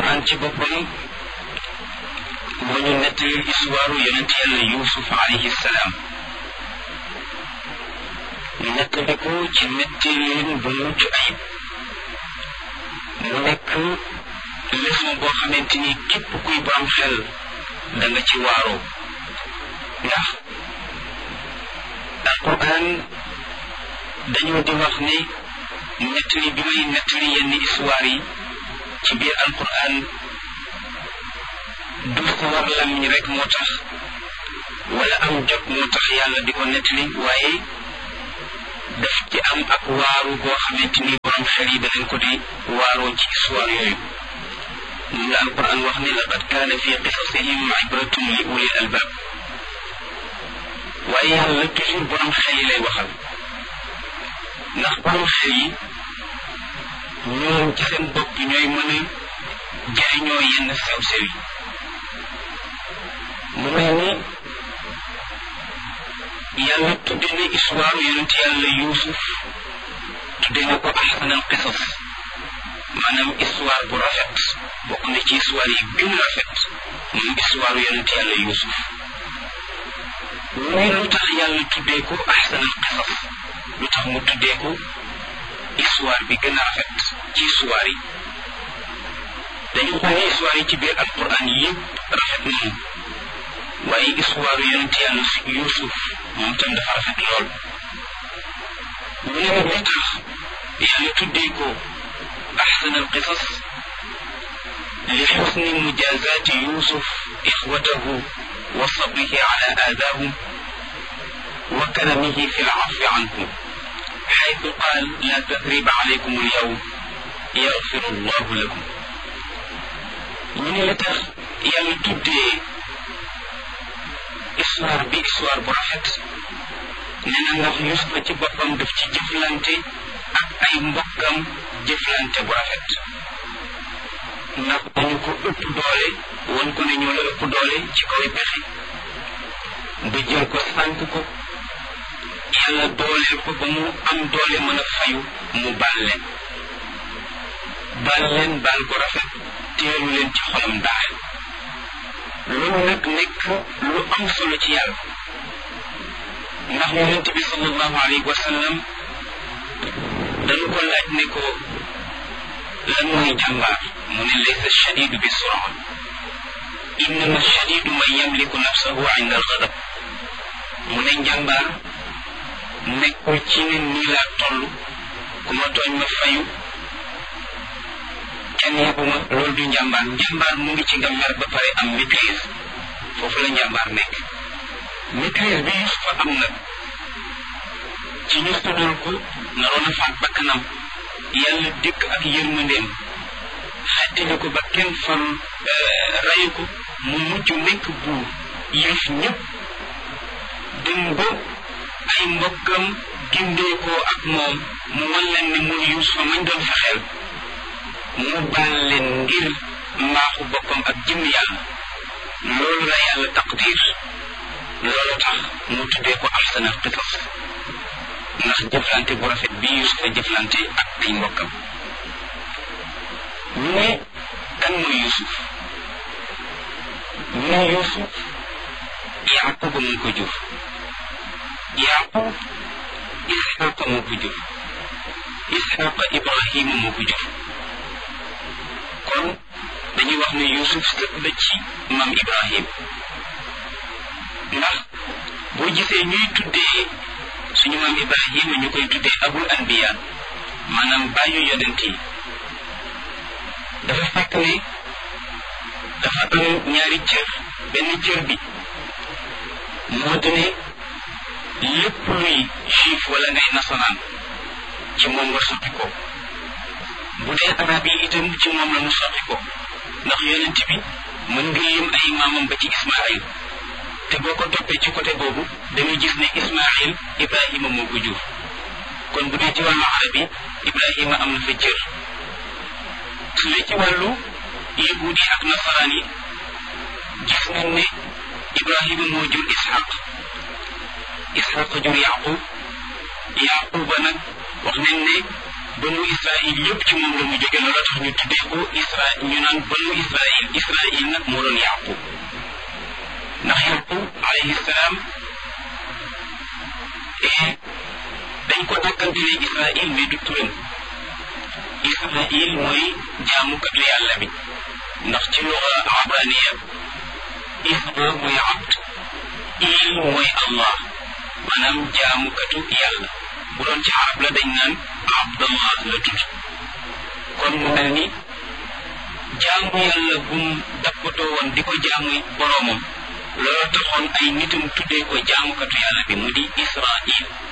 alquran ci boppam moo ñu nettali histoire yonent yàlla yusuf alayhi salaam ñu nettali ko ci nettalin bu mucc ayib mu nekk leçon boo xamante ni képp kuy borom xel da nga ci waaroo ndax alquran dañoo di wax ne nettali bi may nettali yenn histoire yi ci biir alquran du sawar lamiñ rek moo tax wala am jot moo tax yàlla di ko nettali waaye daf ci am ak waaru boo xamante ni borom xel yi danañ ko di waaroo ci histoire yooyu moom la alquran wax ne laqad kaana fi qisasihim ibratun li ulil albab waaye yàlla toujours borom xel yi lay waxal ndax borom xel yi ñoom ci seen bopp ñooy mën a jariñoo yenn sew-sew yi mu mel ni yàlla tudde na histoire yonent yàlla yuusuf tudde na ko ahsanal qisas maanaam histoire bu rafet bokk na ci histoire yi gën a rafet moom histoire yonent yàlla yuusuf muy lu tax yàlla tuddee ko ahsanal qisas lu tax mu tuddee ko histoire bi gën a rafet ci histoire yi dañu xool histoire yi ci biir alquran yëpp rafet nañu waaye histoire yonent yàlla yuusuf moom tam dafa rafet lool mu ne nag li tax yàlla tuddee ko ahsan al qisas li xusni mujazaati yuusuf ixwatahu wa sabrihi ala aadaahum wa karamihi fi lcafi anhum xaytu qaal la tasriba alaykum alyawm yaxfiru allahu lakum ñu ne la tax yàlla tuddee histoire bi histoire bu rafet nee na ndax Yuusufa ci boppam daf ci jëflante ak ay mbokkam jëflante bu rafet ndax dañu ko ëpp doole won ko ne ñoo la ëpp doole ci kaw pexe ba jël ko sànk ko yàlla dooleel ko ba mu am doole mën a fayu mu baal leen baal leen baal ko rafet teelu leen ci xolam daal loolu nag nekk lu am solo ci yàlla ndax yonent bi sallallahu alayhi wa sallam dañu ko laaj ne ko lan mooy jàmbaar mu ne laysa shadidu bi sura innama shadidu man yamliku nafsahu inda alxadab mu ne njàmbaar nekkul ci ne nii laa toll ku ma tooñ ma fayu kenn yebuma loolu du njàmbaar njàmbaar mu ngi ci nga mer ba pare am maîtrise foofu la njàmbaar nekk maîtrise bi Yusufa am nag ci ñu sonal ko naroon a faat bakkanam yàlla dikk ak yërmandeem xettali ko ba kenn fal rayu ko mu mujj nekk buur yëf ñëpp dem ba ay mbokkam gindeekoo ak moom mu wan leen ne muy Yusufa mañ doon fexeel mu baal leen ngir mbaaxu boppam ak jëm yàlla loolu la yàlla taqdir loolu tax mu tuddee ko ahsanal qisas ndax jëflante bu rafet bi Yusufa jëflante ak ay mbokkam ñu ne kan mooy Yusuf ñu ne Yusuf Yaquba moo ko jur Yaqub Isxaqa moo ko jur Isxaqa Ibrahima moo ko jur kon dañuy wax ne Yusuf sët la ci maam Ibrahim ndax boo gisee ñuy tuddee suñu maam Ibrahima ñu koy tuddee abul anbiya maanaam bàyyu yonent yi dafa fekk ne dafa am ñaari cër benn cër bi moo di ne lépp luy juif wala ngay nasaraan ci moom nga sotti ko bu dee arab yi itam ci moom la mu sotti ko ndax yonent bi mën nga lim ay maamam ba ci Ismaayil te boo ko toppee ci côté boobu dañuy gis ne Ismaayil Ibrahima moo ko jur kon bu dee ci wàllu arab yi Ibrahima am na fa cër su dee ci wàllu yahuud yi ak nasaraan yi gis nañ ne Ibrahima moo jur Ishaq Ishaq jur Yaqub Yaquba nag wax nañ ne banu Israil yëpp ci moom la mu jóge loolu tax ñu tuddee ko Isra ñu naan banu Israil Israil nag moo doon Yaqub ndax Yaqub alayhi salaam dañ ko dàkkantelee Israil mais du turam Israil mooy jaamukatu yàlla bi ndax ci luga abraniya Isra mooy abd il mooy Allah maanaam jaamukatu yàlla bu doon ci arab la dañ naan abdallah la tudd kon mu mel ni jaamu yàlla bum dappatoo woon di ko jaamu boroomam loolu taxoon ay nitam tuddee ko jaamukatu yàlla bi mu di Israil